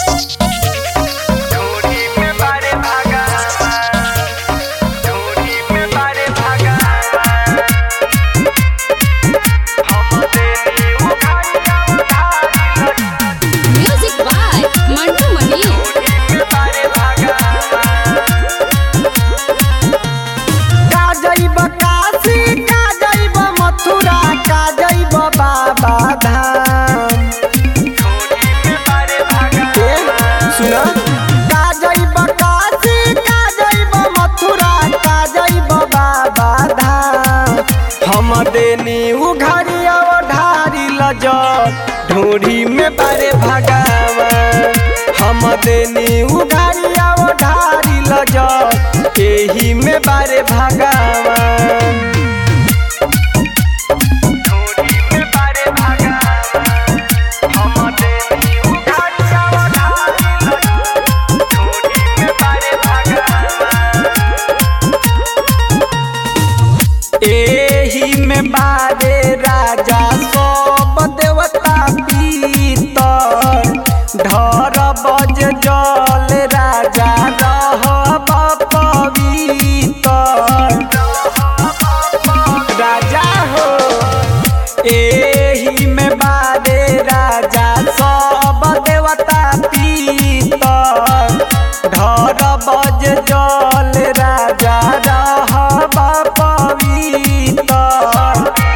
ढोरी में बारे भागा ढोरी में बारे भागा हम देनी उखाड़िया उधारी Music by Mantu Mani. में बारे भागा का जइब काशी का जइब मथुरा का जइब बाबा धाम ढोरी में बारे भागा ए, सुन का जइब काशी का जइब मथुरा का जइब बाबा धाम हम देनी उघारी ढारी लज ढोरी में बारे भगवान हम देनी उघारी ढारी लज एही में बारे भगवान ढोरी में बारे भागा हम देनी उखाड़िया उधारी ढोरी में बारे भागा एही में बारे राजा सब देवता पीतर ढर बज जल राजा रहब पवितर राजा हो एही में बारे राजा सब देवता पीतर ढर बज जल राजा रहब पवितर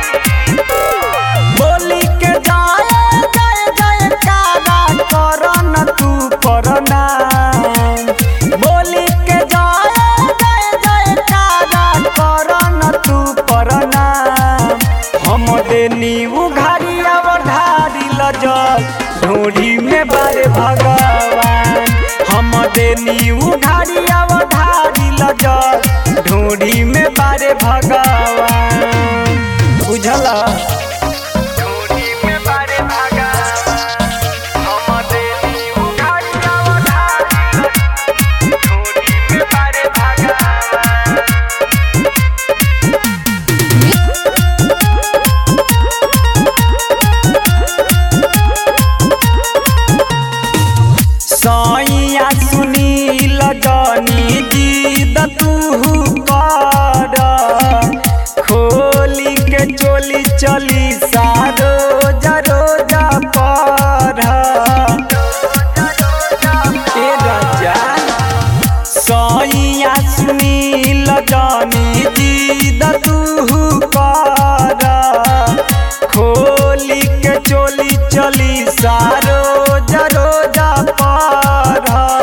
बोली के जाए जय जय कारा करन तू प्रणाम बोली के जाए जय जय कारा करन तू प्रणाम हम देनी उघारी अवधारी लजल ढोरी में बारे भगवान हम देनी उघारी अवधारी लजल ढोरी में बारे भगवान बुझला ढोरी में बारे भागा हम देनी उखाड़िया उधारी ढोरी में बारे भागा सैया सुनील जनी जीद तू कर खोली के चोली चली सारो जरो जा पर ए राजा सैया सुनील जनी जीद तू कर खोली के चोली चली सारो जरो जा पर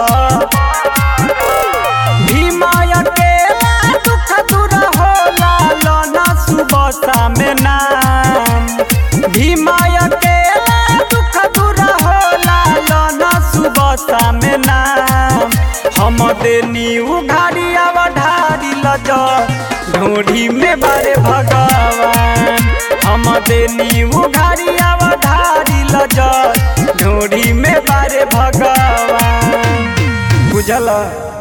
भीमाय केला दुख दूर होला लना सुबह में नाम भीमाय केला दुख दूर होला लना सुबह में नाम हम देनी उघारी अवधारी लज ढोढ़ी में बारे भगवान हम देनी उघारी अवधारी लज ढोढ़ी में बारे भगवान बुझल